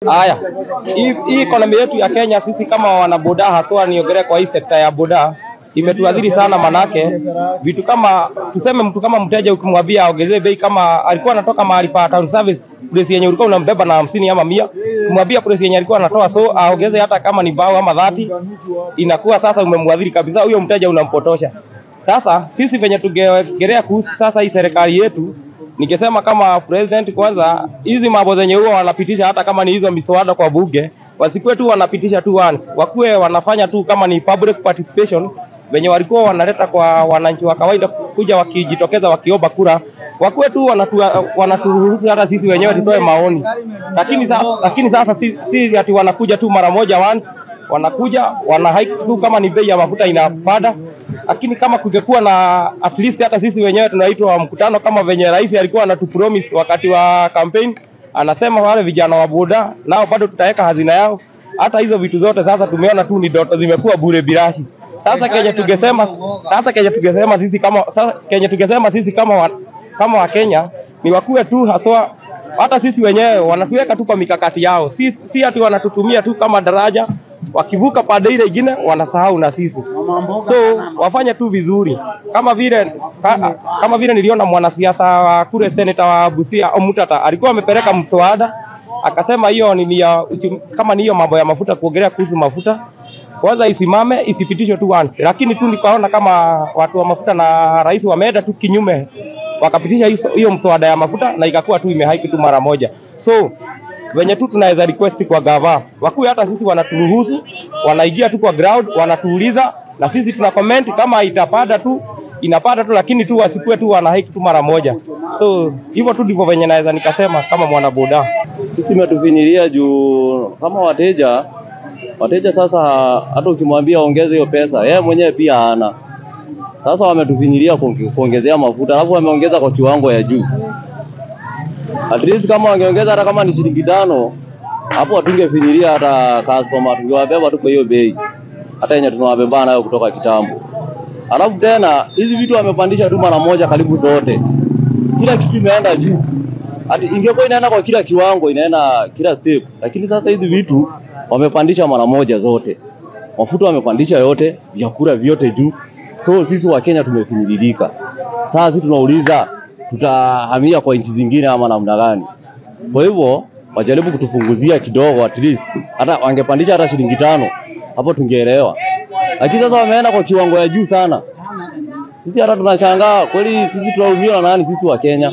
Haya, hii hii economy yetu ya Kenya, sisi kama wanaboda, haswa niongelee kwa hii sekta ya boda, imetuadhiri sana, manake vitu kama tuseme, mtu kama mteja ukimwambia aongezee bei, kama alikuwa anatoka mahali pa town service, price yenye ulikuwa unambeba na hamsini ama mia, kumwambia price yenye alikuwa anatoa so aongeze hata kama ni bao ama dhati, inakuwa sasa umemwadhiri kabisa huyo mteja, unampotosha. Sasa sisi venye tungeongelea kuhusu sasa hii serikali yetu, ningesema kama president, kwanza hizi mambo zenye huwa wanapitisha, hata kama ni hizo miswada kwa bunge, wasikuwe tu wanapitisha tu once, wakuwe wanafanya tu kama ni public participation venye walikuwa wanaleta kwa wananchi wa kawaida kuja wakijitokeza wakiomba kura, wakuwe tu wanatu, wanaturuhusu hata sisi wenyewe tutoe maoni. Lakini sasa, lakini sasa si, si ati wanakuja tu mara moja once, wanakuja wana hike tu kama ni bei ya mafuta inapanda lakini kama kungekuwa na at least hata sisi wenyewe tunaitwa mkutano kama venye rais alikuwa anatupromise wakati wa campaign, anasema wale vijana wa boda nao bado tutaweka hazina yao. Hata hizo vitu zote sasa tumeona tu ni ndoto zimekuwa bure bilashi. Sasa Kenya tungesema sasa Kenya tungesema sisi kama sasa Kenya tungesema sisi kama wa, kama wa Kenya ni wakuwe tu haswa hata sisi wenyewe wanatuweka tu kwa mikakati yao, si, si ati wanatutumia tu kama daraja wakivuka pande ile ingine wanasahau na sisi, so wafanye tu vizuri kama vile ka, kama vile niliona mwanasiasa wa kule seneta wa Busia Omutata alikuwa amepeleka mswada akasema hiyo ni ya uchumi- kama ni hiyo mambo ya mafuta, kuongelea kuhusu mafuta kwanza isimame isipitishwe tu once, lakini tu nikaona kama watu wa mafuta na rais wameenda tu kinyume, wakapitisha hiyo- hiyo mswada ya mafuta na ikakuwa tu imehaiki tu mara moja so venye tu tunaweza request kwa gava wakuwe hata sisi wanaturuhusu, wanaingia tu kwa ground, wanatuuliza na sisi tuna comment kama itapanda tu inapanda tu, lakini tu wasikuwe tu wanahaiki tu mara moja. So hivyo tu ndivyo venye naweza nikasema kama mwanaboda. Sisi imetufinyilia juu kama wateja wateja sasa, hata ukimwambia ongeze hiyo pesa, yeye mwenyewe pia hana. Sasa wametufinyilia kuonge- kuongezea mafuta, alafu wameongeza kwa kiwango ya juu. At least kama wangeongeza hata kama ni shilingi tano, hapo watungefinyilia hata customer, tungewabeba tu kwa hiyo bei, hata yenye tunawabeba nayo kutoka kitambo. Alafu tena hizi vitu wamepandisha tu mara moja karibu zote, kila kitu imeenda juu. Ati ingekuwa inaenda kwa kila kiwango, inaenda kila step, lakini sasa hizi vitu wamepandisha mara moja zote. Mafuta wamepandisha yote, vyakula vyote juu, so sisi wa Kenya tumefinyililika. Sasa sisi tunauliza tutahamia kwa nchi zingine ama namna gani? Kwa hivyo wajaribu kutupunguzia kidogo, at least hata wangepandisha hata shilingi tano, hapo tungeelewa. Lakini sasa wameenda kwa kiwango ya juu sana. Sisi hata tunashangaa kweli, sisi tunaumia na nani? Sisi wa Kenya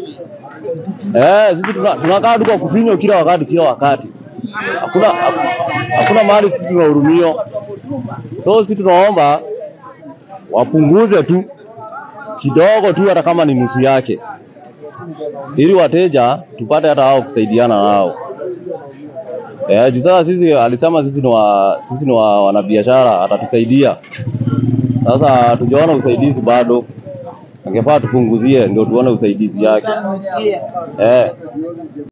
eh, sisi tuna- tunakaa tu kwa kufinywa kila wakati kila wakati, hakuna hakuna mahali sisi tunahurumio. So sisi tunaomba wapunguze tu kidogo tu, hata kama ni nusu yake, ili wateja tupate hata wao kusaidiana nao. Eh, juu sasa sisi alisema sisi ni wa, sisi ni wa wanabiashara atatusaidia. Sasa tujaona usaidizi bado, angefaa tupunguzie ndio tuone usaidizi yake eh.